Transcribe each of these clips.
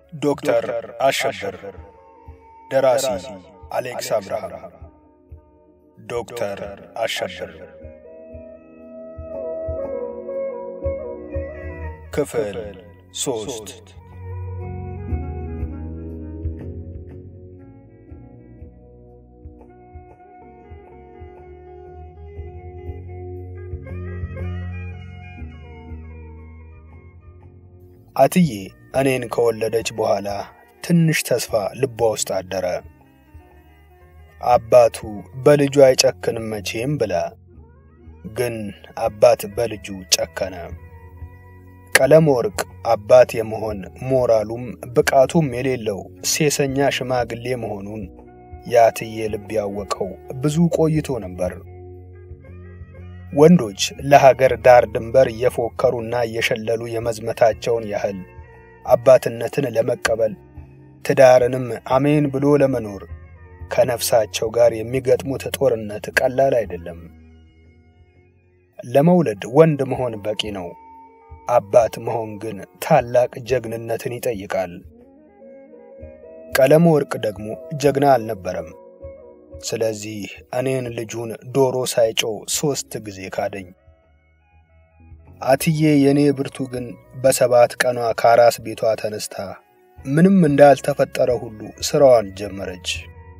ዶክተር አሸብር ደራሲ አሌክስ አብርሃም ዶክተር አሸብር ክፍል ሶስት አትዬ እኔን ከወለደች በኋላ ትንሽ ተስፋ ልቧ ውስጥ አደረ። አባቱ በልጁ አይጨክንም መቼም ብላ፣ ግን አባት በልጁ ጨከነ። ቀለም ወርቅ አባት የመሆን ሞራሉም ብቃቱም የሌለው ሴሰኛ ሽማግሌ መሆኑን የአትዬ ልብ ያወቀው ብዙ ቆይቶ ነበር። ወንዶች ለሀገር ዳር ድንበር እየፎከሩና እየሸለሉ የመዝመታቸውን ያህል አባትነትን ለመቀበል ትዳርንም አሜን ብሎ ለመኖር ከነፍሳቸው ጋር የሚገጥሙት ጦርነት ቀላል አይደለም። ለመውለድ ወንድ መሆን በቂ ነው። አባት መሆን ግን ታላቅ ጀግንነትን ይጠይቃል። ቀለም ወርቅ ደግሞ ጀግና አልነበረም። ስለዚህ እኔን ልጁን ዶሮ ሳይጮ ሦስት ጊዜ ካደኝ። አትዬ የእኔ ብርቱ ግን በሰባት ቀኗ ከአራስ ቤቷ ተነስታ ምንም እንዳልተፈጠረ ሁሉ ሥራዋን ጀመረች።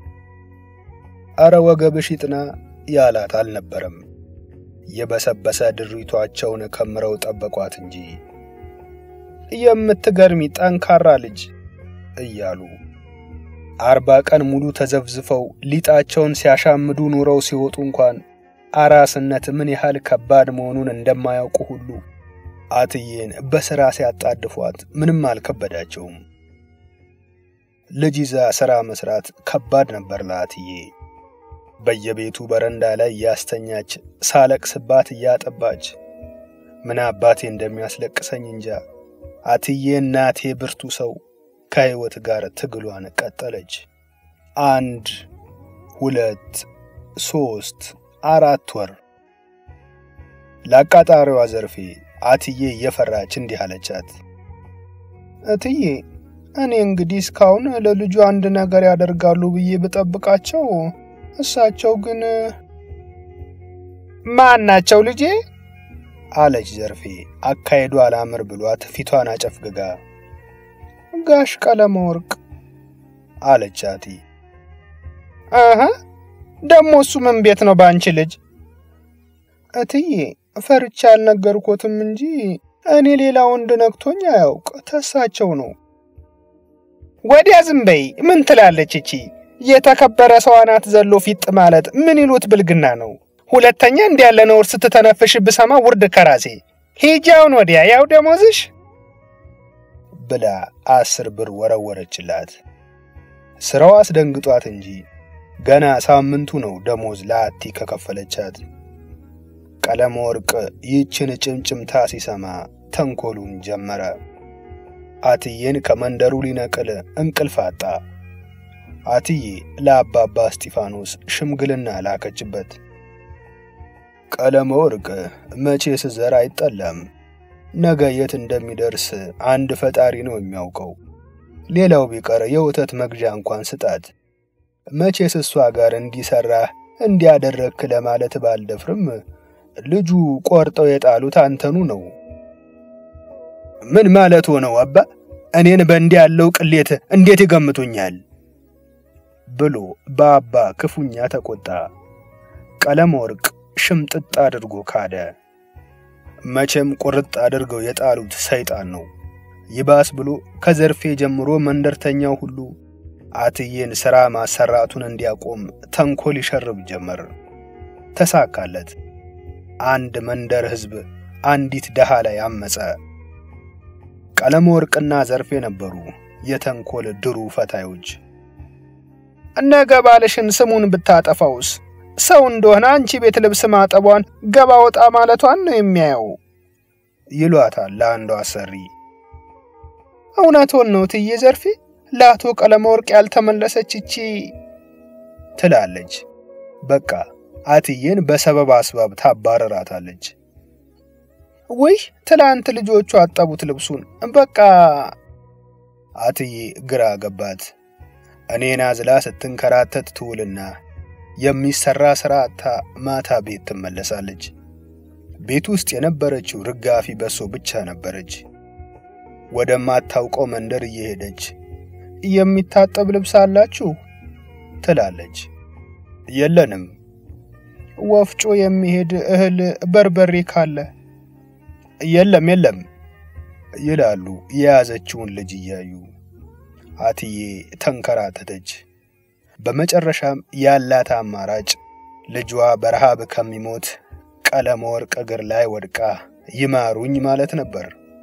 አረ ወገብሽ ይጥና ያላት አልነበረም። የበሰበሰ ድሪቷቸውን ከምረው ጠበቋት እንጂ የምትገርሚ ጠንካራ ልጅ እያሉ አርባ ቀን ሙሉ ተዘፍዝፈው ሊጣቸውን ሲያሻምዱ ኑረው ሲወጡ እንኳን አራስነት ምን ያህል ከባድ መሆኑን እንደማያውቁ ሁሉ አትዬን በሥራ ሲያጣድፏት ምንም አልከበዳቸውም። ልጅ ይዛ ሥራ መሥራት ከባድ ነበር ለአትዬ። በየቤቱ በረንዳ ላይ እያስተኛች ሳለቅስባት እያጠባች ምን አባቴ እንደሚያስለቅሰኝ እንጃ። አትዬ እናቴ ብርቱ ሰው ከሕይወት ጋር ትግሏን ቀጠለች። አንድ ሁለት ሦስት አራት ወር ለአቃጣሪዋ ዘርፌ አትዬ እየፈራች እንዲህ አለቻት። እትዬ እኔ እንግዲህ እስካሁን ለልጁ አንድ ነገር ያደርጋሉ ብዬ ብጠብቃቸው እሳቸው ግን ማን ናቸው ልጄ? አለች ዘርፌ አካሄዱ አላምር ብሏት ፊቷን አጨፍግጋ ጋሽ ቀለመ ወርቅ አለች አቲ። አሀ ደሞ እሱ ምን ቤት ነው ባንቺ ልጅ? እትዬ ፈርቻ አልነገርኮትም እንጂ እኔ ሌላ ወንድ ነክቶኝ አያውቅ ተሳቸው ነው። ወዲያ ዝም በይ። ምን ትላለች እቺ? የተከበረ ሰው አናት ዘሎ ፊጥ ማለት ምን ይሉት ብልግና ነው። ሁለተኛ እንዲህ ያለ ነውር ስትተነፍሽ ብሰማ ውርድ ከራሴ። ሂጃውን ወዲያ ያው ደሞዝሽ ብላ አስር ብር ወረወረችላት። ስራው አስደንግጧት እንጂ ገና ሳምንቱ ነው ደሞዝ ለአቲ ከከፈለቻት። ቀለመ ወርቅ ይህችን ጭምጭምታ ሲሰማ ተንኮሉን ጀመረ። አትዬን ከመንደሩ ሊነቅል እንቅልፍ አጣ። አትዬ ለአባባ እስጢፋኖስ ሽምግልና ላከችበት። ቀለመ ወርቅ መቼስ ዘር አይጠላም። ነገ የት እንደሚደርስ አንድ ፈጣሪ ነው የሚያውቀው። ሌላው ቢቀር የወተት መግዣ እንኳን ስጣት። መቼስ እሷ ጋር እንዲሰራህ እንዲያደረግክ ለማለት ባልደፍርም ልጁ ቆርጠው የጣሉት አንተኑ ነው። ምን ማለት ሆነው አባ? እኔን በእንዲህ ያለው ቅሌት እንዴት ይገምቱኛል? ብሎ በአባ ክፉኛ ተቆጣ። ቀለም ወርቅ ሽምጥጥ አድርጎ ካደ። መቼም ቁርጥ አድርገው የጣሉት ሰይጣን ነው። ይባስ ብሎ ከዘርፌ ጀምሮ መንደርተኛው ሁሉ አትዬን ሥራ ማሰራቱን እንዲያቆም ተንኮል ይሸርብ ጀመር። ተሳካለት። አንድ መንደር ሕዝብ አንዲት ደሃ ላይ አመፀ። ቀለም ወርቅና ዘርፌ ነበሩ የተንኮል ድሩ ፈታዮች። ነገ ባልሽን ስሙን ብታጠፋውስ ሰው እንደሆነ አንቺ ቤት ልብስ ማጠቧን ገባ ወጣ ማለቷን ነው የሚያየው ይሏታል ለአንዷ አሰሪ። እውነቶን ነው ትዬ ዘርፌ፣ ለአቶ ቀለመ ወርቅ ያልተመለሰች እቺ ትላለች። በቃ አትዬን በሰበብ አስባብ ታባረራታለች። ውይ ትላንት ልጆቹ አጠቡት ልብሱን። በቃ አትዬ ግራ ገባት። እኔን አዝላ ስትንከራተት ትውልና የሚሰራ ስራ አታ ማታ ቤት ትመለሳለች። ቤት ውስጥ የነበረችው ርጋፊ በሶ ብቻ ነበረች። ወደማታውቀው መንደር እየሄደች የሚታጠብ ልብስ አላችሁ ትላለች። የለንም። ወፍጮ የሚሄድ እህል በርበሬ ካለ የለም የለም ይላሉ የያዘችውን ልጅ እያዩ። አትዬ ተንከራተተች። በመጨረሻም ያላት አማራጭ ልጇ በረሃብ ከሚሞት ቀለመ ወርቅ እግር ላይ ወድቃ ይማሩኝ ማለት ነበር።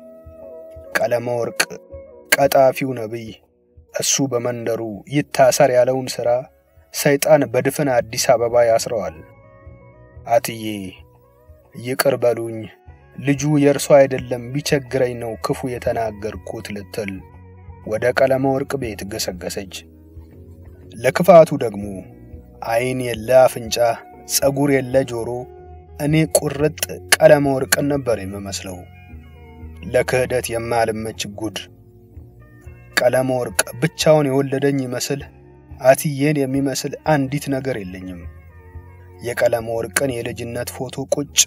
ቀለመ ወርቅ ቀጣፊው ነቢይ እሱ በመንደሩ ይታሰር ያለውን ሥራ ሰይጣን በድፍን አዲስ አበባ ያስረዋል። አትዬ ይቅር በሉኝ ልጁ የእርሷ አይደለም ቢቸግረኝ ነው ክፉ የተናገርኩት ልትል ወደ ቀለመ ወርቅ ቤት ገሰገሰች። ለክፋቱ ደግሞ ዓይን የለ አፍንጫ፣ ጸጉር የለ ጆሮ፣ እኔ ቁርጥ ቀለመ ወርቅን ነበር የምመስለው። ለክህደት የማልመች ጉድ። ቀለመ ወርቅ ብቻውን የወለደኝ ይመስል አትዬን የሚመስል አንዲት ነገር የለኝም። የቀለመ ወርቅን የልጅነት ፎቶ ቁጭ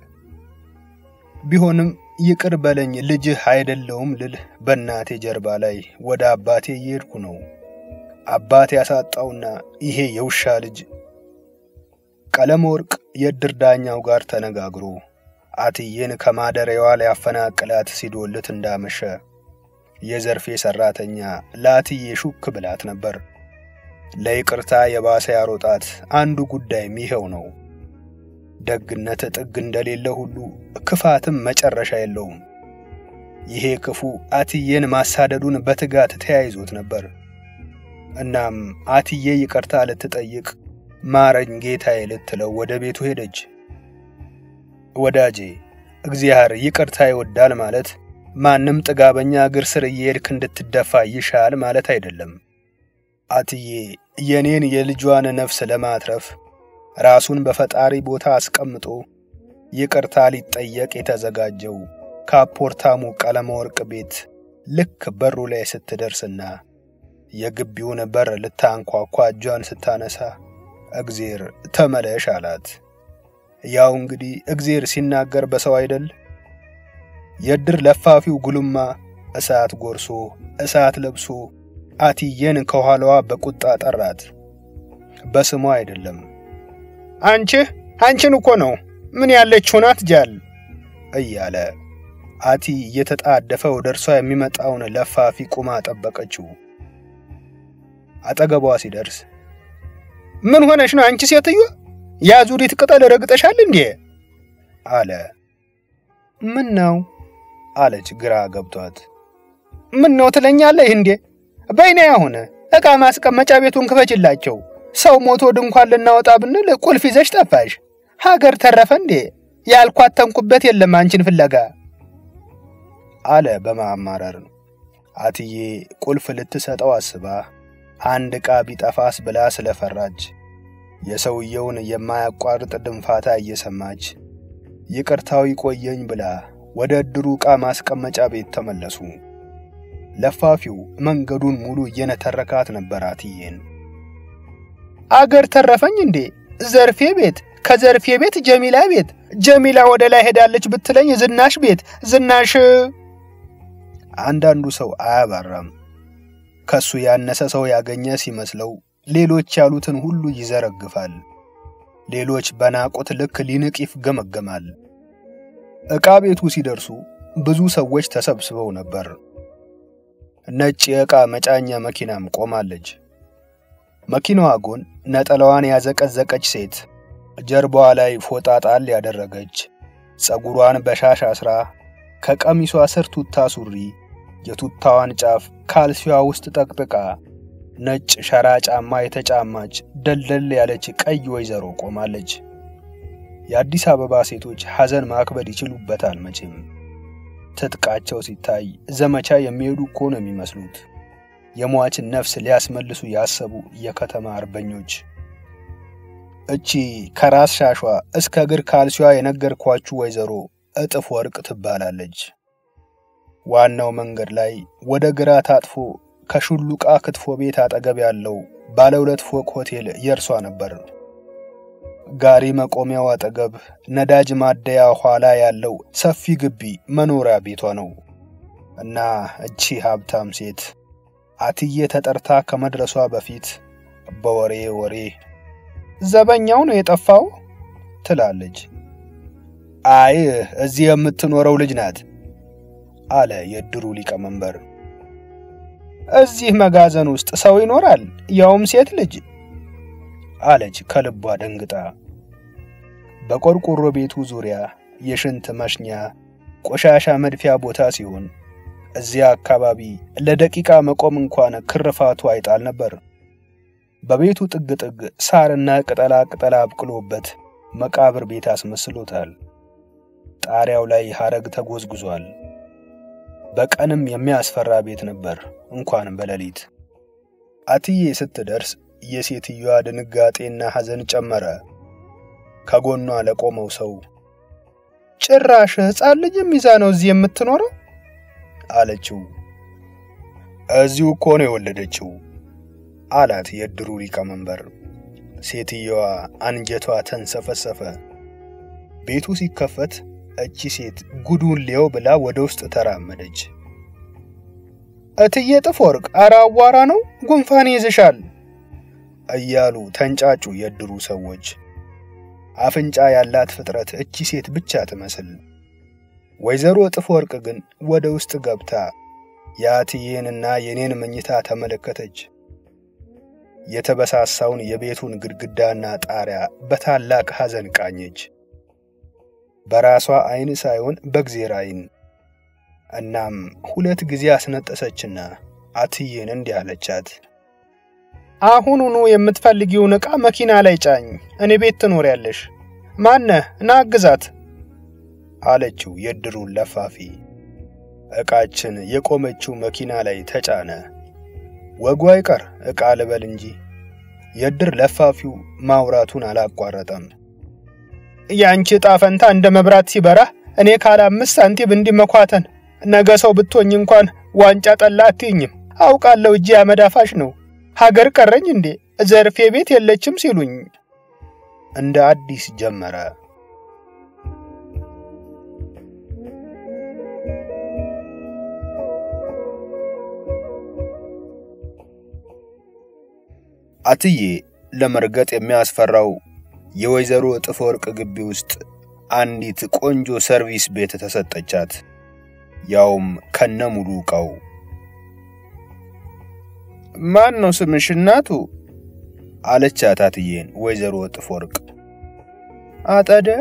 ቢሆንም ይቅር በለኝ ልጅህ አይደለውም ልል በእናቴ ጀርባ ላይ ወደ አባቴ እየሄድኩ ነው። አባቴ ያሳጣውና ይሄ የውሻ ልጅ ቀለመ ወርቅ የእድር ዳኛው ጋር ተነጋግሮ አትዬን ከማደሪያዋ ሊያፈናቅላት ሲዶልት እንዳመሸ የዘርፌ ሰራተኛ ለአትዬ ሹክ ብላት ነበር። ለይቅርታ የባሰ ያሮጣት አንዱ ጉዳይም ይኸው ነው። ደግነት ጥግ እንደሌለ ሁሉ ክፋትም መጨረሻ የለውም። ይሄ ክፉ አትዬን ማሳደዱን በትጋት ተያይዞት ነበር። እናም አትዬ ይቅርታ ልትጠይቅ ማረኝ ጌታዬ ልትለው ወደ ቤቱ ሄደች። ወዳጄ እግዚአብሔር ይቅርታ ይወዳል ማለት ማንም ጥጋበኛ እግር ስር እየሄድክ እንድትደፋ ይሻል ማለት አይደለም። አትዬ የኔን የልጇን ነፍስ ለማትረፍ ራሱን በፈጣሪ ቦታ አስቀምጦ ይቅርታ ሊጠየቅ የተዘጋጀው ከአፖርታሙ ቀለመ ወርቅ ቤት ልክ በሩ ላይ ስትደርስና የግቢውን በር ልታንኳኳ እጇን ስታነሳ እግዜር ተመለሽ አላት። ያው እንግዲህ እግዜር ሲናገር በሰው አይደል? የእድር ለፋፊው ጉልማ እሳት ጎርሶ እሳት ለብሶ አትዬን ከኋላዋ በቁጣ ጠራት። በስሟ አይደለም። አንቺ አንቺን እኮ ነው ምን ያለችው ናት ጃል እያለ አቲ እየተጣደፈ ወደ እርሷ የሚመጣውን ለፋፊ ቁማ ጠበቀችው። አጠገቧ ሲደርስ ምን ሆነሽ ነው አንቺ ሴትዮ? የአዙሪት ቅጠል ረግጠሻል እንዴ? አለ። ምን ነው አለች ግራ ገብቷት። ምን ነው ትለኛለህ እንዴ? በይኔ አሁን ዕቃ ማስቀመጫ ቤቱን ክፈችላቸው። ሰው ሞቶ ድንኳን ልናወጣ ብንል ቁልፍ ይዘሽ ጠፋሽ። ሀገር ተረፈ እንዴ? ያልኳተንኩበት የለም አንቺን ፍለጋ አለ በማማረር። አትዬ ቁልፍ ልትሰጠው አስባ አንድ ዕቃ ቢጠፋስ ብላ ስለፈራች የሰውየውን የማያቋርጥ ድንፋታ እየሰማች ይቅርታው ይቆየኝ ብላ ወደ እድሩ ዕቃ ማስቀመጫ ቤት ተመለሱ። ለፋፊው መንገዱን ሙሉ እየነተረካት ነበር አትዬን። አገር ተረፈኝ እንዴ? ዘርፌ ቤት፣ ከዘርፌ ቤት ጀሚላ ቤት፣ ጀሚላ ወደ ላይ ሄዳለች ብትለኝ ዝናሽ ቤት፣ ዝናሽ አንዳንዱ ሰው አያባራም። ከሱ ያነሰ ሰው ያገኘ ሲመስለው ሌሎች ያሉትን ሁሉ ይዘረግፋል። ሌሎች በናቁት ልክ ሊንቅ ይፍገመገማል። ዕቃ ቤቱ ሲደርሱ ብዙ ሰዎች ተሰብስበው ነበር። ነጭ የዕቃ መጫኛ መኪናም ቆማለች። መኪናዋ ጎን ነጠላዋን ያዘቀዘቀች ሴት፣ ጀርባዋ ላይ ፎጣ ጣል ያደረገች፣ ፀጉሯን በሻሽ አስራ ከቀሚሷ ስር ቱታ ሱሪ የቱታዋን ጫፍ ካልሲዋ ውስጥ ጠቅጥቃ ነጭ ሸራ ጫማ የተጫማች ደልደል ያለች ቀይ ወይዘሮ ቆማለች። የአዲስ አበባ ሴቶች ሐዘን ማክበድ ይችሉበታል መቼም። ትጥቃቸው ሲታይ ዘመቻ የሚሄዱ እኮ ነው የሚመስሉት። የሟችን ነፍስ ሊያስመልሱ ያሰቡ የከተማ አርበኞች። እቺ ከራስ ሻሿ እስከ እግር ካልሲዋ የነገርኳችሁ ወይዘሮ እጥፍ ወርቅ ትባላለች። ዋናው መንገድ ላይ ወደ ግራ ታጥፎ ከሹሉቃ ክትፎ ቤት አጠገብ ያለው ባለ ሁለት ፎቅ ሆቴል የእርሷ ነበር። ጋሪ መቆሚያው አጠገብ ነዳጅ ማደያ ኋላ ያለው ሰፊ ግቢ መኖሪያ ቤቷ ነው እና እቺ ሀብታም ሴት አትዬ ተጠርታ ከመድረሷ በፊት በወሬ ወሬ ዘበኛው ነው የጠፋው ትላለች። አይ እዚህ የምትኖረው ልጅ ናት አለ የእድሩ ሊቀመንበር። እዚህ መጋዘን ውስጥ ሰው ይኖራል ያውም ሴት ልጅ አለች ከልቧ ደንግጣ። በቆርቆሮ ቤቱ ዙሪያ የሽንት መሽኛ ቆሻሻ መድፊያ ቦታ ሲሆን እዚያ አካባቢ ለደቂቃ መቆም እንኳን ክርፋቱ አይጣል ነበር። በቤቱ ጥግ ጥግ ሳርና ቅጠላ ቅጠላ አብቅሎበት መቃብር ቤት አስመስሎታል። ጣሪያው ላይ ሐረግ ተጎዝጉዟል። በቀንም የሚያስፈራ ቤት ነበር፣ እንኳን በሌሊት። አትዬ ስትደርስ የሴትዮዋ ድንጋጤና ሐዘን ጨመረ። ከጎኗ ለቆመው ሰው ጭራሽ ሕፃን ልጅ ይዛ ነው እዚህ የምትኖረው አለችው። እዚሁ እኮ ነው የወለደችው አላት የእድሩ ሊቀመንበር። ሴትየዋ አንጀቷ ተንሰፈሰፈ። ቤቱ ሲከፈት እቺ ሴት ጉዱን ሊየው ብላ ወደ ውስጥ ተራመደች። እትዬ ጥፍወርቅ አረ አዋራ ነው ጉንፋን ይዝሻል እያሉ ተንጫጩ የእድሩ ሰዎች። አፍንጫ ያላት ፍጥረት እቺ ሴት ብቻ ትመስል። ወይዘሮ ጥፍወርቅ ግን ወደ ውስጥ ገብታ የአትዬንና የኔን መኝታ ተመለከተች። የተበሳሳውን የቤቱን ግድግዳና ጣሪያ በታላቅ ሐዘን ቃኘች። በራሷ አይን ሳይሆን በእግዜር አይን። እናም ሁለት ጊዜ አስነጠሰችና አትዬን እንዲህ አለቻት። አሁኑኑ የምትፈልጊውን ዕቃ መኪና ላይ ጫኝ፣ እኔ ቤት ትኖሪያለሽ። ማነህ ና አግዛት አለችው የእድሩን ለፋፊ። ዕቃችን የቆመችው መኪና ላይ ተጫነ። ወጉ አይቀር ዕቃ ልበል እንጂ የእድር ለፋፊው ማውራቱን አላቋረጠም። የአንቺ ዕጣ ፈንታ እንደ መብራት ሲበራ እኔ ካለ አምስት ሳንቲም እንዲመኳተን ነገ ሰው ብትሆኝ እንኳን ዋንጫ ጠላ አትይኝም። አውቃለሁ እጄ አመዳፋሽ ነው። ሀገር ቀረኝ እንዴ ዘርፌ ቤት የለችም ሲሉኝ እንደ አዲስ ጀመረ። አትዬ ለመርገጥ የሚያስፈራው የወይዘሮ እጥፍ ወርቅ ግቢ ውስጥ አንዲት ቆንጆ ሰርቪስ ቤት ተሰጠቻት፣ ያውም ከነ ሙሉ ዕቃው። ማን ነው ስምሽ እናቱ? አለቻት አትዬን ወይዘሮ እጥፍ ወርቅ። አጠደ።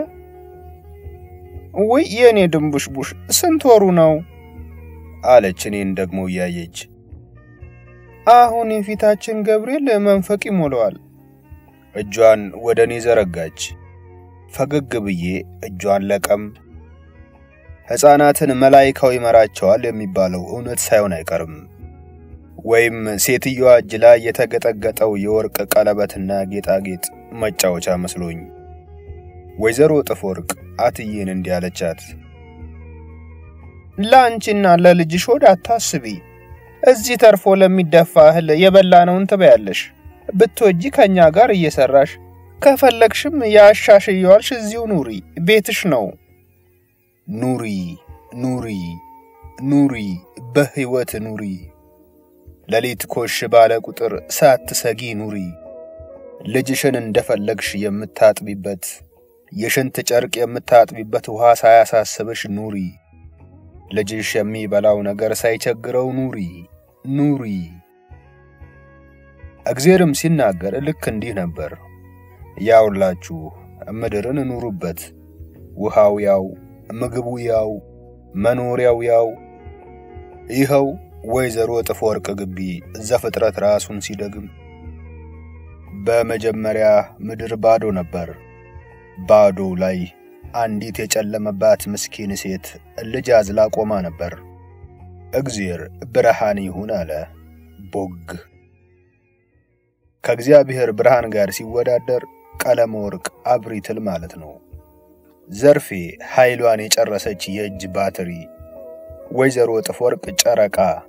ውይ የእኔ ድንቡሽቡሽ ስንት ወሩ ነው? አለች እኔን ደግሞ እያየች። አሁን የፊታችን ገብርኤል መንፈቅ ይሞላዋል። እጇን ወደ እኔ ዘረጋች። ፈገግ ብዬ እጇን ለቀም። ሕፃናትን መላይካው ይመራቸዋል የሚባለው እውነት ሳይሆን አይቀርም። ወይም ሴትዮዋ እጅ ላይ የተገጠገጠው የወርቅ ቀለበትና ጌጣጌጥ መጫወቻ መስሎኝ። ወይዘሮ እጥፍ ወርቅ አትዬን እንዲህ አለቻት። ለአንቺና ለልጅሽ ሆድ አታስቢ። እዚህ ተርፎ ለሚደፋ እህል የበላነውን ትበያለሽ። ብትወጂ ከኛ ጋር እየሰራሽ ከፈለግሽም ያሻሽ እየዋልሽ እዚሁ ኑሪ፣ ቤትሽ ነው። ኑሪ ኑሪ ኑሪ፣ በሕይወት ኑሪ። ሌሊት ኮሽ ባለ ቁጥር ሳትሰጊ ኑሪ። ልጅሽን እንደፈለግሽ የምታጥቢበት የሽንት ጨርቅ የምታጥቢበት ውሃ ሳያሳስብሽ ኑሪ። ልጅሽ የሚበላው ነገር ሳይቸግረው ኑሪ ኑሪ። እግዜርም ሲናገር ልክ እንዲህ ነበር። ያውላችሁ ምድርን ኑሩበት፣ ውሃው ያው፣ ምግቡ ያው፣ መኖሪያው ያው። ይኸው ወይዘሮ እጥፍ ወርቅ ግቢ ዘፍጥረት ራሱን ሲደግም በመጀመሪያ ምድር ባዶ ነበር። ባዶ ላይ አንዲት የጨለመባት ምስኪን ሴት ልጅ አዝላ ቆማ ነበር። እግዜር ብርሃን ይሁን አለ። ቦግ ከእግዚአብሔር ብርሃን ጋር ሲወዳደር ቀለመ ወርቅ አብሪትል ማለት ነው። ዘርፌ ኃይሏን የጨረሰች የእጅ ባትሪ፣ ወይዘሮ እጥፍ ወርቅ ጨረቃ፣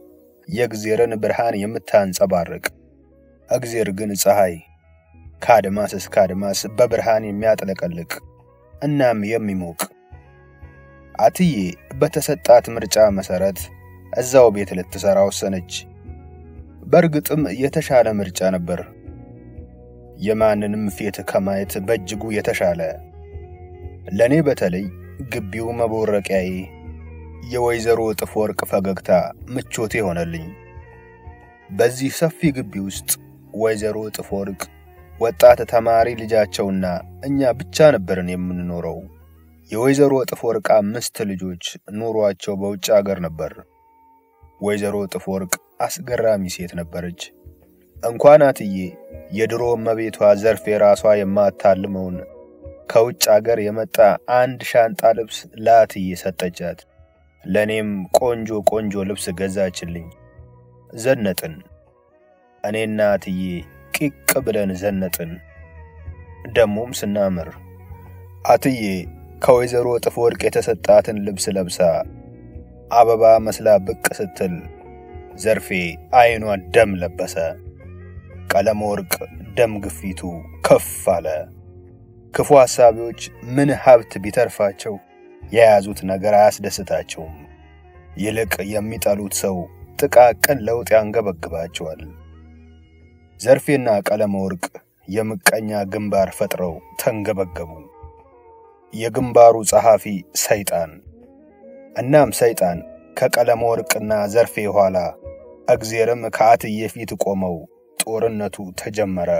የእግዜርን ብርሃን የምታንጸባርቅ እግዜር ግን ፀሐይ ከአድማስ እስከ አድማስ በብርሃን የሚያጥለቀልቅ እናም የሚሞቅ አትዬ በተሰጣት ምርጫ መሰረት እዛው ቤት ልትሰራ ወሰነች። በእርግጥም የተሻለ ምርጫ ነበር። የማንንም ፊት ከማየት በእጅጉ የተሻለ። ለኔ በተለይ ግቢው መቦረቂያዬ፣ የወይዘሮ እጥፍ ወርቅ ፈገግታ ምቾቴ ሆነልኝ። በዚህ ሰፊ ግቢ ውስጥ ወይዘሮ እጥፍ ወርቅ ወጣት ተማሪ ልጃቸውና እኛ ብቻ ነበርን የምንኖረው። የወይዘሮ እጥፍ ወርቅ አምስት ልጆች ኑሯቸው በውጭ አገር ነበር። ወይዘሮ እጥፍ ወርቅ አስገራሚ ሴት ነበረች። እንኳን አትዬ የድሮ እመቤቷ ዘርፌ ራሷ የማታልመውን ከውጭ አገር የመጣ አንድ ሻንጣ ልብስ ለአትዬ ሰጠቻት። ለእኔም ቆንጆ ቆንጆ ልብስ ገዛችልኝ። ዘነጥን። እኔና አትዬ ቂቅ ብለን ዘነጥን። ደሞም ስናምር አትዬ ከወይዘሮ እጥፍ ወርቅ የተሰጣትን ልብስ ለብሳ አበባ መስላ ብቅ ስትል ዘርፌ አይኗ ደም ለበሰ። ቀለም ወርቅ ደም ግፊቱ ከፍ አለ። ክፉ ሐሳቢዎች ምን ሀብት ቢተርፋቸው የያዙት ነገር አያስደስታቸውም። ይልቅ የሚጠሉት ሰው ጥቃቅን ለውጥ ያንገበግባቸዋል። ዘርፌና ቀለም ወርቅ የምቀኛ ግንባር ፈጥረው ተንገበገቡ። የግንባሩ ጸሐፊ ሰይጣን እናም ሰይጣን ከቀለም ወርቅና ዘርፌ ኋላ እግዜርም ከአትዬ ፊት ቆመው ጦርነቱ ተጀመረ።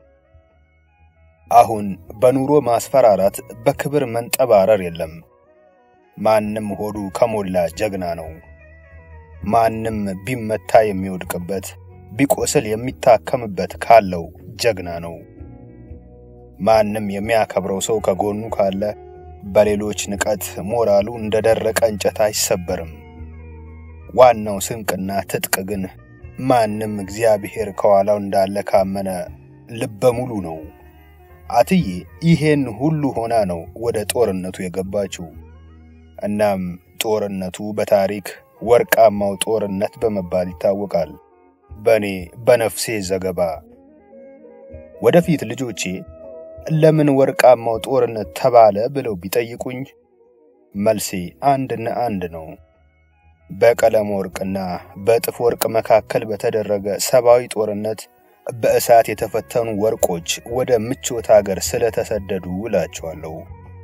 አሁን በኑሮ ማስፈራራት፣ በክብር መንጠባረር የለም። ማንም ሆዱ ከሞላ ጀግና ነው። ማንም ቢመታ የሚወድቅበት ቢቆስል የሚታከምበት ካለው ጀግና ነው። ማንም የሚያከብረው ሰው ከጎኑ ካለ በሌሎች ንቀት ሞራሉ እንደደረቀ እንጨት አይሰበርም። ዋናው ስንቅና ትጥቅ ግን ማንም እግዚአብሔር ከኋላው እንዳለ ካመነ ልበ ሙሉ ነው። አትዬ ይሄን ሁሉ ሆና ነው ወደ ጦርነቱ የገባችው። እናም ጦርነቱ በታሪክ ወርቃማው ጦርነት በመባል ይታወቃል። በእኔ በነፍሴ ዘገባ ወደፊት ልጆቼ ለምን ወርቃማው ጦርነት ተባለ ብለው ቢጠይቁኝ መልሴ አንድና አንድ ነው። በቀለም ወርቅና በእጥፍ ወርቅ መካከል በተደረገ ሰብአዊ ጦርነት በእሳት የተፈተኑ ወርቆች ወደ ምቾት አገር ስለተሰደዱ እላቸዋለሁ።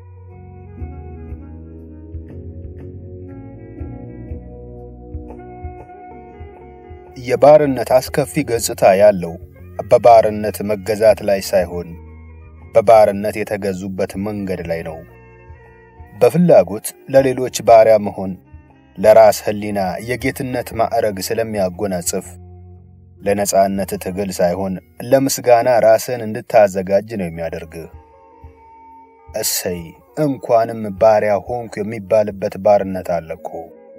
የባርነት አስከፊ ገጽታ ያለው በባርነት መገዛት ላይ ሳይሆን በባርነት የተገዙበት መንገድ ላይ ነው። በፍላጎት ለሌሎች ባሪያ መሆን ለራስ ሕሊና የጌትነት ማዕረግ ስለሚያጎናጽፍ ለነጻነት ትግል ሳይሆን ለምስጋና ራስን እንድታዘጋጅ ነው የሚያደርግህ። እሰይ እንኳንም ባሪያ ሆንኩ የሚባልበት ባርነት አለ እኮ።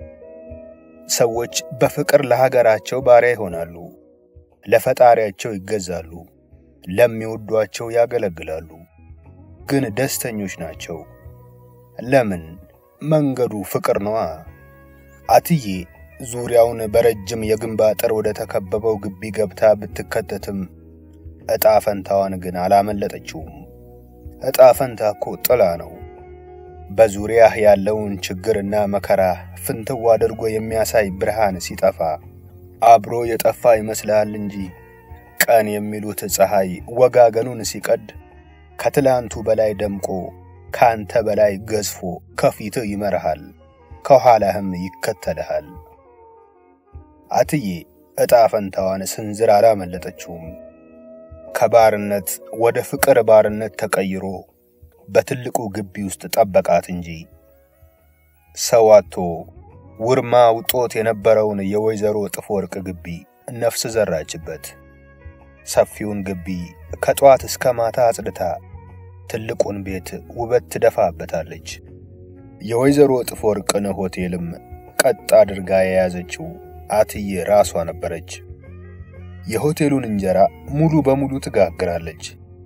ሰዎች በፍቅር ለሀገራቸው ባሪያ ይሆናሉ፣ ለፈጣሪያቸው ይገዛሉ፣ ለሚወዷቸው ያገለግላሉ፣ ግን ደስተኞች ናቸው። ለምን? መንገዱ ፍቅር ነዋ። አትዬ ዙሪያውን በረጅም የግንብ አጥር ወደ ተከበበው ግቢ ገብታ ብትከተትም ዕጣ ፈንታዋን ግን አላመለጠችውም። ዕጣ ፈንታ እኮ ጥላ ነው። በዙሪያህ ያለውን ችግርና መከራ ፍንትው አድርጎ የሚያሳይ ብርሃን ሲጠፋ አብሮ የጠፋ ይመስልሃል እንጂ ቀን የሚሉት ፀሐይ ወጋገኑን ሲቀድ ከትላንቱ በላይ ደምቆ ካንተ በላይ ገዝፎ ከፊትህ ይመርሃል፣ ከኋላህም ይከተልሃል። አትዬ ዕጣ ፈንታዋን ስንዝር አላመለጠችውም። ከባርነት ወደ ፍቅር ባርነት ተቀይሮ በትልቁ ግቢ ውስጥ ጠበቃት እንጂ ሰው አጥቶ ውርማ ውጦት የነበረውን የወይዘሮ እጥፍ ወርቅ ግቢ ነፍስ ዘራችበት። ሰፊውን ግቢ ከጠዋት እስከ ማታ አጽድታ ትልቁን ቤት ውበት ትደፋበታለች። የወይዘሮ እጥፍ ወርቅን ሆቴልም ቀጥ አድርጋ የያዘችው አትዬ ራሷ ነበረች። የሆቴሉን እንጀራ ሙሉ በሙሉ ትጋግራለች።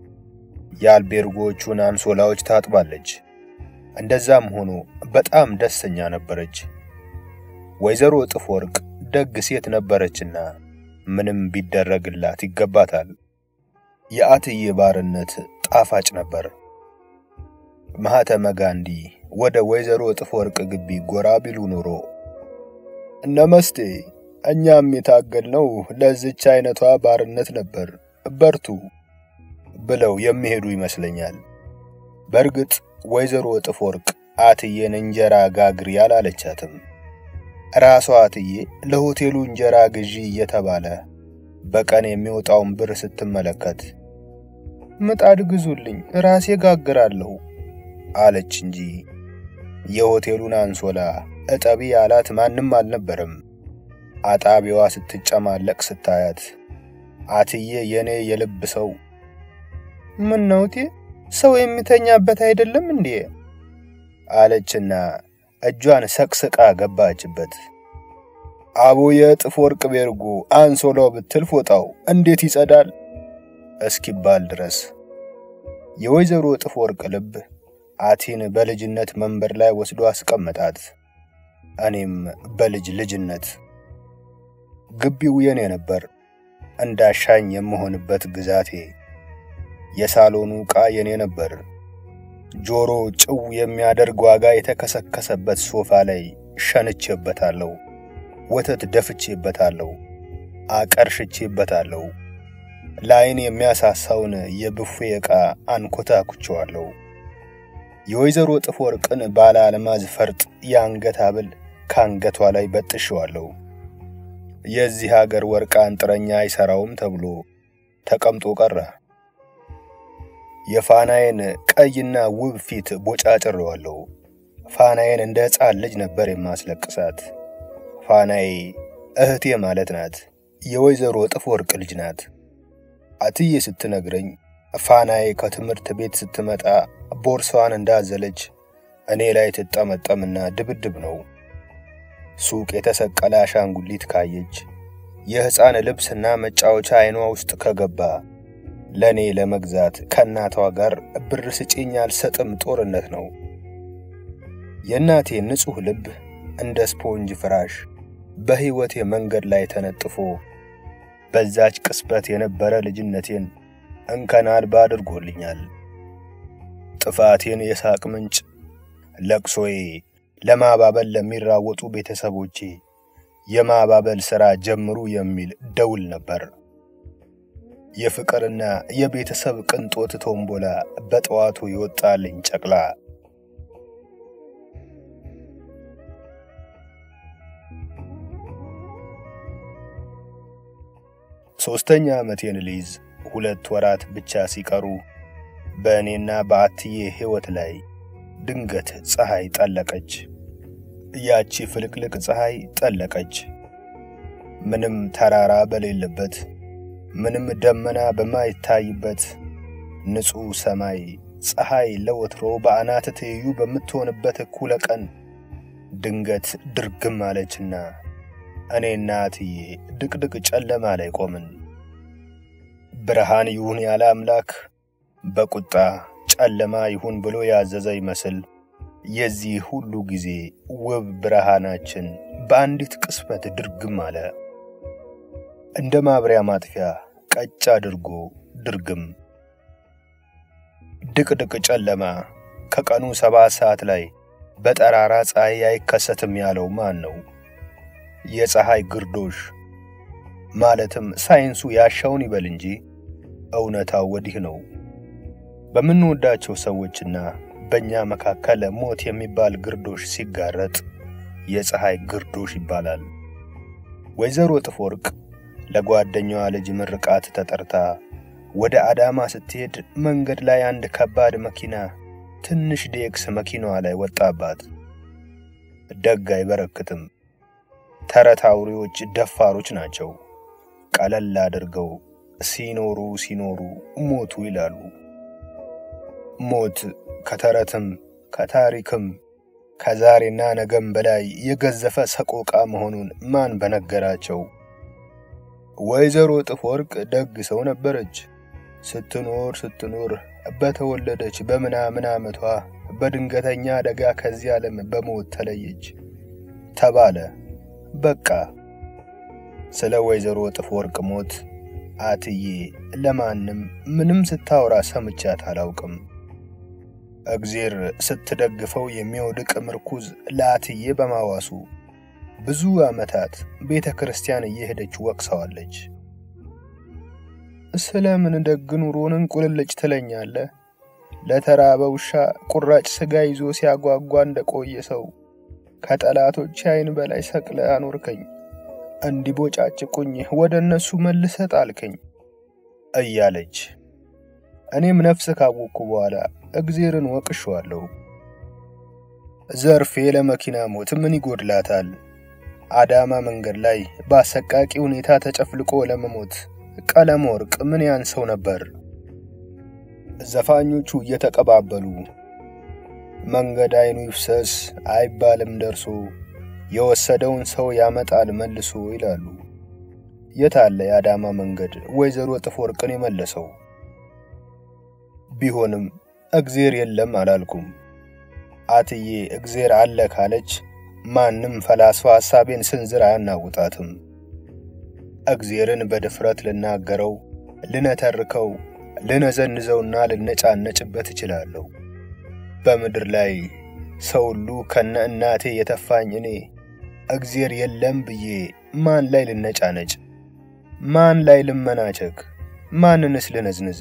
የአልቤርጎቹን አንሶላዎች ታጥባለች። እንደዛም ሆኖ በጣም ደስተኛ ነበረች። ወይዘሮ እጥፍ ወርቅ ደግ ሴት ነበረችና ምንም ቢደረግላት ይገባታል። የአትዬ ባርነት ጣፋጭ ነበር። ማህተመ ጋንዲ ወደ ወይዘሮ እጥፍ ወርቅ ግቢ ጎራ ቢሉ ኖሮ እነመስቴ እኛም የታገልነው ለዚች አይነቷ ባርነት ነበር፣ በርቱ ብለው የሚሄዱ ይመስለኛል። በእርግጥ ወይዘሮ እጥፍ ወርቅ አትዬን እንጀራ ጋግሪ አላለቻትም። ራሷ አትዬ ለሆቴሉ እንጀራ ግዢ እየተባለ በቀን የሚወጣውን ብር ስትመለከት ምጣድ ግዙልኝ ራሴ ጋግራለሁ አለች እንጂ የሆቴሉን አንሶላ እጠቢ ያላት ማንም አልነበረም። አጣቢዋ ስትጨማለቅ ስታያት አትዬ የኔ የልብ ሰው ምን ነውቴ ሰው የሚተኛበት አይደለም እንዴ? አለችና እጇን ሰቅስቃ ገባችበት። አቦ የእጥፍ ወርቅ ቤርጎ አንሶላው ብትል ፎጣው እንዴት ይጸዳል እስኪባል ድረስ የወይዘሮ እጥፍ ወርቅ ልብ አቲን በልጅነት መንበር ላይ ወስዶ አስቀመጣት። እኔም በልጅ ልጅነት ግቢው የኔ ነበር፣ እንዳሻኝ የምሆንበት ግዛቴ። የሳሎኑ ዕቃ የኔ ነበር። ጆሮ ጭው የሚያደርግ ዋጋ የተከሰከሰበት ሶፋ ላይ ሸንቼበታለሁ። ወተት ደፍቼበታለሁ፣ አቀርሽቼበታለሁ። ለዓይን የሚያሳሳውን የብፌ ዕቃ አንኮታኩቸዋለሁ። የወይዘሮ እጥፍ ወርቅን ባለ አልማዝ ፈርጥ የአንገት ሐብል ከአንገቷ ላይ በጥሼዋለሁ። የዚህ ሀገር ወርቅ አንጥረኛ አይሰራውም ተብሎ ተቀምጦ ቀረ። የፋናዬን ቀይና ውብ ፊት ቦጫጭሬዋለሁ። ፋናዬን እንደ ሕፃን ልጅ ነበር የማስለቅሳት። ፋናዬ እህቴ ማለት ናት። የወይዘሮ እጥፍ ወርቅ ልጅ ናት። አትዬ ስትነግረኝ ፋናዬ ከትምህርት ቤት ስትመጣ ቦርሳዋን እንዳዘለች እኔ ላይ ትጠመጠምና ድብድብ ነው። ሱቅ የተሰቀለ አሻንጉሊት ካየች የሕፃን ልብስና መጫወቻ አይኗ ውስጥ ከገባ ለእኔ ለመግዛት ከእናቷ ጋር ብር ስጪኝ አልሰጥም ጦርነት ነው። የእናቴ ንጹሕ ልብ እንደ ስፖንጅ ፍራሽ በሕይወቴ መንገድ ላይ ተነጥፎ በዛች ቅስበት የነበረ ልጅነቴን እንከን አልባ አድርጎልኛል። ጥፋቴን የሳቅ ምንጭ፣ ለቅሶዬ ለማባበል ለሚራወጡ ቤተሰቦቼ የማባበል ሥራ ጀምሩ የሚል ደውል ነበር። የፍቅርና የቤተሰብ ቅንጦት ቶምቦላ በጠዋቱ ይወጣልኝ ጨቅላ ሦስተኛ ዓመቴን ልይዝ ሁለት ወራት ብቻ ሲቀሩ በእኔና በአትዬ ሕይወት ላይ ድንገት ፀሐይ ጠለቀች። ያቺ ፍልቅልቅ ፀሐይ ጠለቀች። ምንም ተራራ በሌለበት ምንም ደመና በማይታይበት ንጹሕ ሰማይ ፀሐይ ለወትሮ በአናት ትይዩ በምትሆንበት እኩለ ቀን ድንገት ድርግም አለችና እኔና አትዬ ድቅድቅ ጨለማ ላይ ቆምን። ብርሃን ይሁን ያለ አምላክ በቁጣ ጨለማ ይሁን ብሎ ያዘዘ ይመስል የዚህ ሁሉ ጊዜ ውብ ብርሃናችን በአንዲት ቅስበት ድርግም አለ። እንደ ማብሪያ ማጥፊያ ቀጭ አድርጎ ድርግም። ድቅድቅ ጨለማ ከቀኑ ሰባት ሰዓት ላይ በጠራራ ፀሐይ አይከሰትም ያለው ማን ነው? የፀሐይ ግርዶሽ ማለትም ሳይንሱ ያሻውን ይበል እንጂ እውነታው ወዲህ ነው። በምንወዳቸው ሰዎችና በእኛ መካከል ሞት የሚባል ግርዶሽ ሲጋረጥ የፀሐይ ግርዶሽ ይባላል። ወይዘሮ እጥፍ ወርቅ ለጓደኛዋ ልጅ ምርቃት ተጠርታ ወደ አዳማ ስትሄድ መንገድ ላይ አንድ ከባድ መኪና ትንሽ ዴክስ መኪናዋ ላይ ወጣባት። ደግ አይበረክትም። ተረት አውሬዎች ደፋሮች ናቸው። ቀለል አድርገው ሲኖሩ ሲኖሩ ሞቱ ይላሉ። ሞት ከተረትም ከታሪክም ከዛሬና ነገም በላይ የገዘፈ ሰቆቃ መሆኑን ማን በነገራቸው? ወይዘሮ እጥፍ ወርቅ ደግ ሰው ነበረች። ስትኖር ስትኖር በተወለደች በምናምን ዓመቷ በድንገተኛ አደጋ ከዚህ ዓለም በሞት ተለየች ተባለ። በቃ ስለ ወይዘሮ ጥፍ ወርቅ ሞት አትዬ ለማንም ምንም ስታወራ ሰምቻት አላውቅም። እግዜር ስትደግፈው የሚወድቅ ምርኩዝ ለአትዬ በማዋሱ ብዙ ዓመታት ቤተ ክርስቲያን እየሄደች ወቅሰዋለች። ስለምን ደግ ኑሮን እንቁልልጭ ትለኛለህ? ለተራበ ውሻ ቁራጭ ሥጋ ይዞ ሲያጓጓ እንደቆየ ሰው ከጠላቶች ዓይን በላይ ሰቅለ አኖርከኝ። እንዲቦጫጭቁኝ ወደ እነሱ መልሰ ጣልከኝ እያለች እኔም ነፍስ ካወቅኩ በኋላ እግዜርን ወቅሸዋለሁ። ዘርፌ ለመኪና ሞት ምን ይጎድላታል? አዳማ መንገድ ላይ በአሰቃቂ ሁኔታ ተጨፍልቆ ለመሞት ቀለም ወርቅ ምን ያንሰው ነበር? ዘፋኞቹ እየተቀባበሉ መንገድ አይኑ ይፍሰስ አይባልም ደርሶ የወሰደውን ሰው ያመጣል መልሶ ይላሉ። የታለ የአዳማ መንገድ ወይዘሮ ጥፍ ወርቅን የመለሰው? ቢሆንም እግዜር የለም አላልኩም። አትዬ እግዜር አለ ካለች ማንም ፈላስፋ ሐሳቤን ስንዝር አያናውጣትም። እግዜርን በድፍረት ልናገረው፣ ልነተርከው፣ ልነዘንዘውና ልነጫነጭበት እችላለሁ። በምድር ላይ ሰው ሁሉ ከነ እናቴ የተፋኝ እኔ እግዜር የለም ብዬ ማን ላይ ልነጫነጭ? ማን ላይ ልመናቸክ? ማንንስ ልነዝንዝ?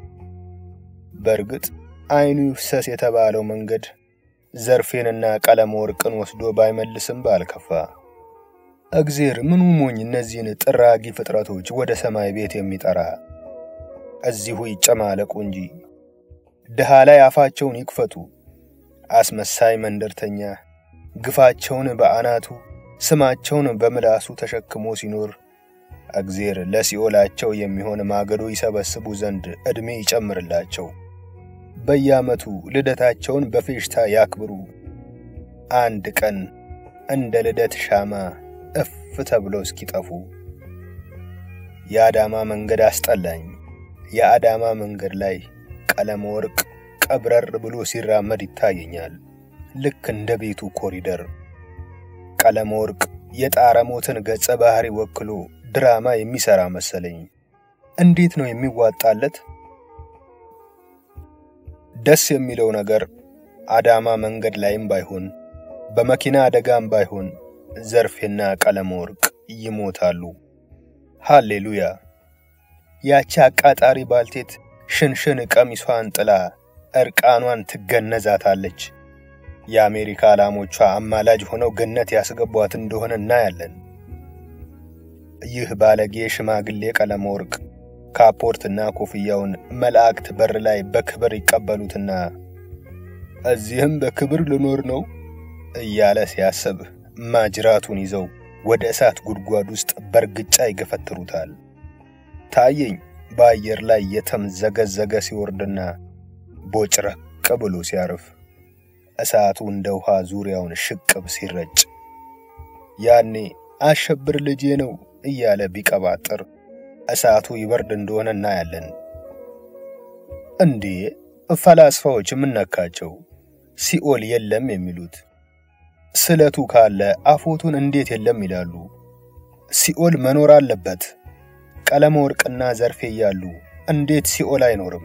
በእርግጥ አይኑ ይፍሰስ የተባለው መንገድ ዘርፌንና ቀለም ወርቅን ወስዶ ባይመልስም ባልከፋ። እግዜር ምኑ ሞኝ እነዚህን ጥራጊ ፍጥረቶች ወደ ሰማይ ቤት የሚጠራ እዚሁ ይጨማለቁ እንጂ ድሃ ላይ አፋቸውን ይክፈቱ። አስመሳይ መንደርተኛ ግፋቸውን በአናቱ ስማቸውን በምላሱ ተሸክሞ ሲኖር እግዜር ለሲኦላቸው የሚሆን ማገዶ ይሰበስቡ ዘንድ ዕድሜ ይጨምርላቸው። በየዓመቱ ልደታቸውን በፌሽታ ያክብሩ። አንድ ቀን እንደ ልደት ሻማ እፍ ተብለው እስኪጠፉ። የአዳማ መንገድ አስጠላኝ። የአዳማ መንገድ ላይ ቀለም ወርቅ ቀብረር ብሎ ሲራመድ ይታየኛል፣ ልክ እንደ ቤቱ ኮሪደር። ቀለም ወርቅ የጣረ ሞትን ገጸ ባህሪ ወክሎ ድራማ የሚሰራ መሰለኝ። እንዴት ነው የሚዋጣለት? ደስ የሚለው ነገር አዳማ መንገድ ላይም ባይሆን በመኪና አደጋም ባይሆን ዘርፌና ቀለም ወርቅ ይሞታሉ። ሃሌሉያ! ያቺ አቃጣሪ ባልቴት ሽንሽን ቀሚሷን ጥላ እርቃኗን ትገነዛታለች። የአሜሪካ ላሞቿ አማላጅ ሆነው ገነት ያስገቧት እንደሆነ እናያለን። ይህ ባለጌ ሽማግሌ ቀለም ወርቅ ካፖርትና ኮፍያውን መላእክት በር ላይ በክብር ይቀበሉትና እዚህም በክብር ልኖር ነው እያለ ሲያስብ ማጅራቱን ይዘው ወደ እሳት ጉድጓድ ውስጥ በርግጫ ይገፈትሩታል። ታየኝ በአየር ላይ የተምዘገዘገ ሲወርድና ቦጭረቅ ብሎ ሲያርፍ እሳቱ እንደ ውሃ ዙሪያውን ሽቅብ ሲረጭ ያኔ አሸብር ልጄ ነው እያለ ቢቀባጥር እሳቱ ይበርድ እንደሆነ እናያለን። እንዴ ፈላስፋዎች የምነካቸው ሲኦል የለም የሚሉት ስለቱ ካለ አፎቱን እንዴት የለም ይላሉ? ሲኦል መኖር አለበት። ቀለመ ወርቅና ዘርፌ እያሉ እንዴት ሲኦል አይኖርም?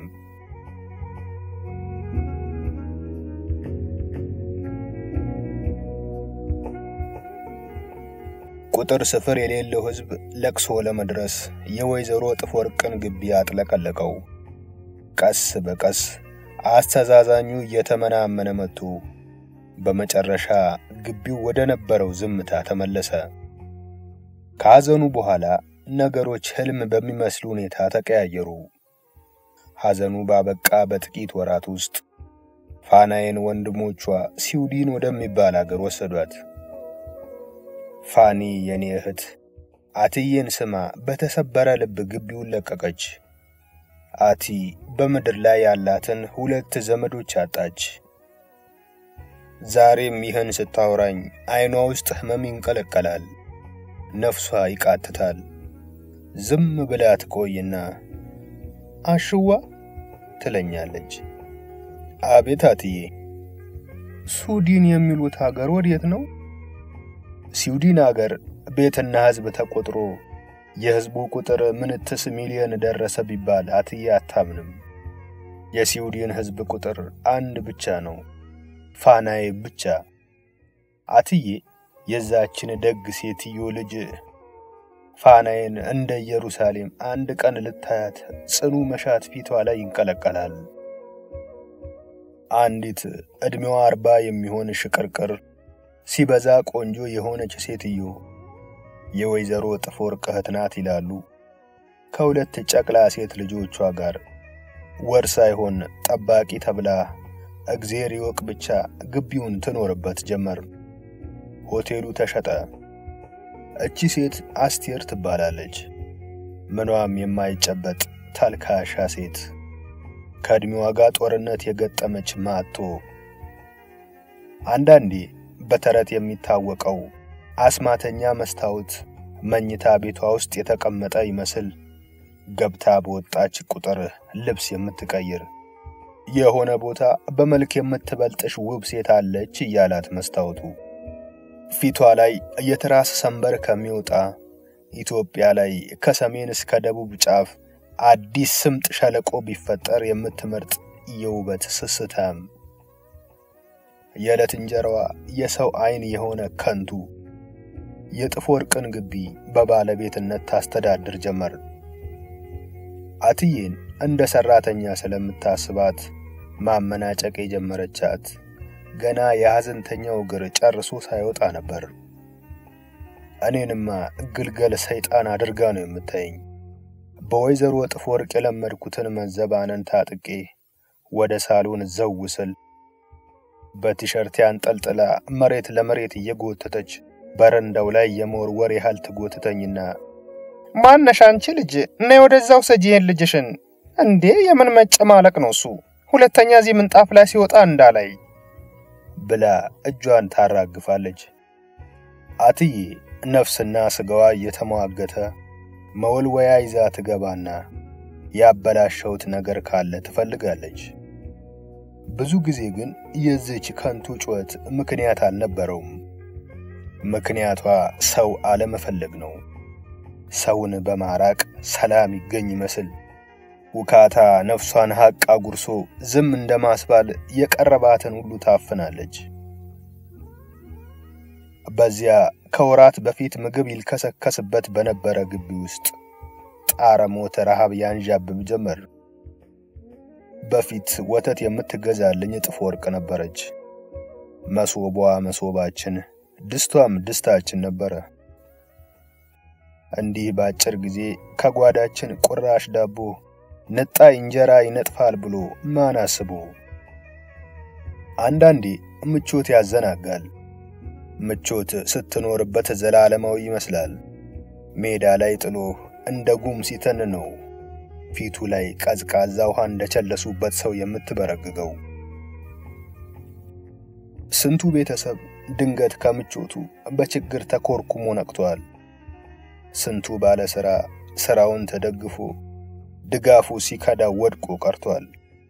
ቁጥር ስፍር የሌለው ሕዝብ ለቅሶ ለመድረስ የወይዘሮ ጥፍ ወርቅን ግቢ አጥለቀለቀው። ቀስ በቀስ አስተዛዛኙ እየተመናመነ መጥቶ በመጨረሻ ግቢው ወደ ነበረው ዝምታ ተመለሰ። ከሐዘኑ በኋላ ነገሮች ሕልም በሚመስሉ ሁኔታ ተቀያየሩ። ሐዘኑ ባበቃ በጥቂት ወራት ውስጥ ፋናዬን ወንድሞቿ ስዊድን ወደሚባል አገር ወሰዷት። ፋኒ የኔ እህት አትዬን ስማ በተሰበረ ልብ ግቢውን ለቀቀች። አቲ በምድር ላይ ያላትን ሁለት ዘመዶች አጣች። ዛሬም ይህን ስታወራኝ ዓይኗ ውስጥ ሕመም ይንቀለቀላል፣ ነፍሷ ይቃትታል። ዝም ብላ ትቆይና አሽዋ ትለኛለች። አቤት አትዬ፣ ስዊድን የሚሉት ሀገር ወዴት ነው? ስዊድን አገር ቤትና ሕዝብ ተቆጥሮ የሕዝቡ ቁጥር ምንትስ ሚሊዮን ደረሰ ቢባል አትዬ አታምንም። የስዊድን ሕዝብ ቁጥር አንድ ብቻ ነው፣ ፋናዬ ብቻ። አትዬ የዛችን ደግ ሴትዮ ልጅ ፋናዬን እንደ ኢየሩሳሌም አንድ ቀን ልታያት ጽኑ መሻት ፊቷ ላይ ይንቀለቀላል። አንዲት ዕድሜዋ አርባ የሚሆን ሽቅርቅር ሲበዛ ቆንጆ የሆነች ሴትዮ የወይዘሮ ጥፎወርቅ እህት ናት ይላሉ። ከሁለት ጨቅላ ሴት ልጆቿ ጋር ወር ሳይሆን ጠባቂ ተብላ እግዜር ይወቅ ብቻ ግቢውን ትኖርበት ጀመር። ሆቴሉ ተሸጠ። እቺ ሴት አስቴር ትባላለች። ምኗም የማይጨበጥ ተልካሻ ሴት ከዕድሜዋ ጋር ጦርነት የገጠመች ማቶ አንዳንዴ በተረት የሚታወቀው አስማተኛ መስታወት መኝታ ቤቷ ውስጥ የተቀመጠ ይመስል ገብታ በወጣች ቁጥር ልብስ የምትቀይር የሆነ ቦታ በመልክ የምትበልጥሽ ውብ ሴት አለች እያላት መስታወቱ ፊቷ ላይ የትራስ ሰንበር ከሚወጣ ኢትዮጵያ ላይ ከሰሜን እስከ ደቡብ ጫፍ አዲስ ስምጥ ሸለቆ ቢፈጠር የምትመርጥ የውበት ስስታም የዕለት እንጀራዋ የሰው አይን የሆነ ከንቱ የጥፎወርቅን ግቢ በባለቤትነት ታስተዳድር ጀመር። አትዬን እንደ ሰራተኛ ስለምታስባት ማመናጨቅ የጀመረቻት ገና የሐዘንተኛው እግር ጨርሶ ሳይወጣ ነበር። እኔንማ ግልገል ሰይጣን አድርጋ ነው የምታየኝ። በወይዘሮ ጥፎወርቅ የለመድኩትን መዘባነን ታጥቄ ወደ ሳሎን ዘው ስል በቲሸርት ያንጠልጥላ መሬት ለመሬት እየጎተተች በረንዳው ላይ የመወርወር ያህል ትጎትተኝና ማነሽ አንቺ ልጅ ነይ ወደዛው ሰጂ ይሄን ልጅሽን። እንዴ የምን መጨማለቅ ነው እሱ? ሁለተኛ እዚህ ምንጣፍ ላይ ሲወጣ እንዳላይ ብላ እጇን ታራግፋለች። አትዬ ነፍስና ስጋዋ እየተሟገተ መወልወያ ይዛ ትገባና ያበላሸውት ነገር ካለ ትፈልጋለች። ብዙ ጊዜ ግን የዚች ከንቱ ጩኸት ምክንያት አልነበረውም። ምክንያቷ ሰው አለመፈለግ ነው። ሰውን በማራቅ ሰላም ይገኝ ይመስል ውካታ ነፍሷን ሐቅ አጉርሶ ዝም እንደማስባል የቀረባትን ሁሉ ታፍናለች። በዚያ ከወራት በፊት ምግብ ይልከሰከስበት በነበረ ግቢ ውስጥ ጣረ ሞት ረሃብ ያንዣብብ ጀመር። በፊት ወተት የምትገዛልኝ ጥፎወርቅ ነበረች። መሶቧ መሶባችን፣ ድስቷም ድስታችን ነበረ። እንዲህ በአጭር ጊዜ ከጓዳችን ቁራሽ ዳቦ ንጣይ እንጀራ ይነጥፋል ብሎ ማን አስቦ? አንዳንዴ ምቾት ያዘናጋል። ምቾት ስትኖርበት ዘላለማዊ ይመስላል። ሜዳ ላይ ጥሎ እንደ ጉም ሲተን ነው ፊቱ ላይ ቀዝቃዛ ውሃ እንደቸለሱበት ሰው የምትበረግገው። ስንቱ ቤተሰብ ድንገት ከምቾቱ በችግር ተኮርኩሞ ነቅቷል። ስንቱ ባለ ሥራ ሥራውን ተደግፎ ድጋፉ ሲከዳ ወድቆ ቀርቷል።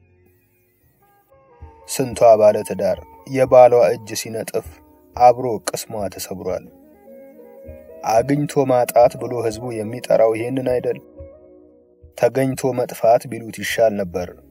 ስንቷ ባለ ትዳር የባሏ እጅ ሲነጥፍ አብሮ ቅስሟ ተሰብሯል። አግኝቶ ማጣት ብሎ ሕዝቡ የሚጠራው ይሄንን አይደል? ተገኝቶ መጥፋት ቢሉት ይሻል ነበር።